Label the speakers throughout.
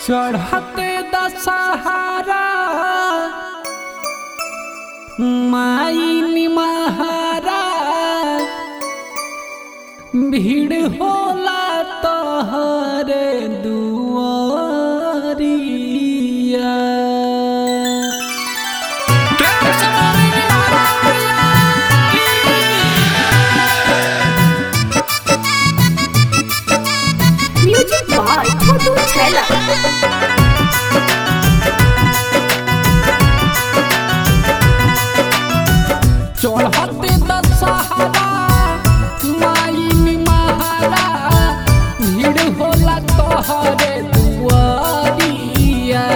Speaker 1: चढ़ते दशहरा माई निमहारा भीड़ होला तोहरे दुआरिया
Speaker 2: म्यूजिक बाय छोटू छैला
Speaker 1: चढ़ते दशहरा माई निमहारा भीड़ होला तोहरे दुआरिया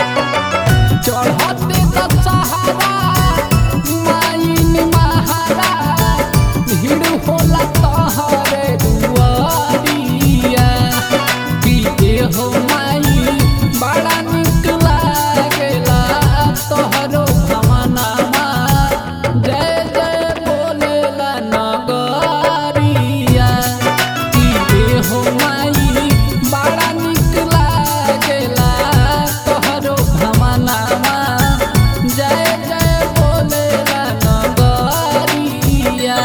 Speaker 1: चढ़ते दशहरा माई निमहारा भीड़ होला तोहरे दुआरिया पीते हो माई बड़ा निक लागेला तोहरो भवनमा जय जय बोलेला नगरिया पीते हो माई बड़ा निक लागेला तोहरो भवनमा जय जय बोलेला नगरिया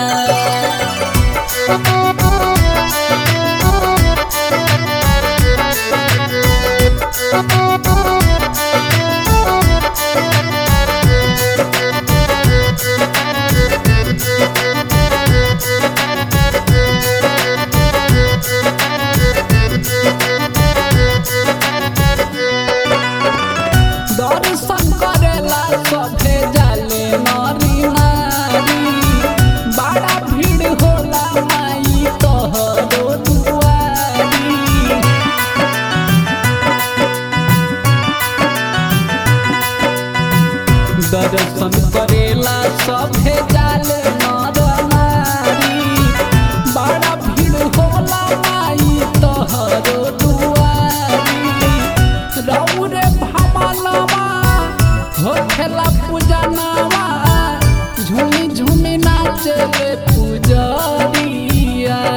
Speaker 1: दर्शन करेला सभे जाले नरी नारी बड़ा भीड़ होला माई तोहरो दुआरी दर्शन करेला सभे जाले नर नारी बड़ा भीड़ होला माई तोहरो दुआरी रौरे भमलवा होखेला पूजनवा झूमी झूमी नाचले पुजरिया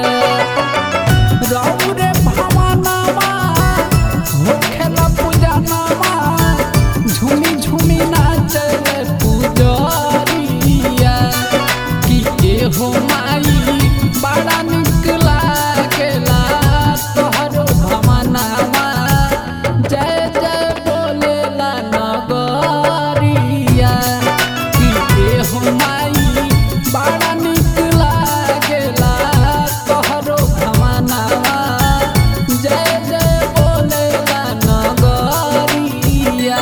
Speaker 1: रौरे भमनवा होखेला पूजनवा झूमी झूमी नाचले पुजरिया कि के हो माई बड़ा निक लागेला तोहरो भमनवा जय जय बोलेला नगरिया कि के हो माई बड़ा निक लागेला तोहरो भमनवा जय जय बोलेला नगरिया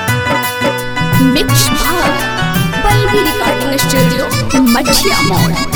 Speaker 2: mix by Pallavi recording studio Mathiya मोड़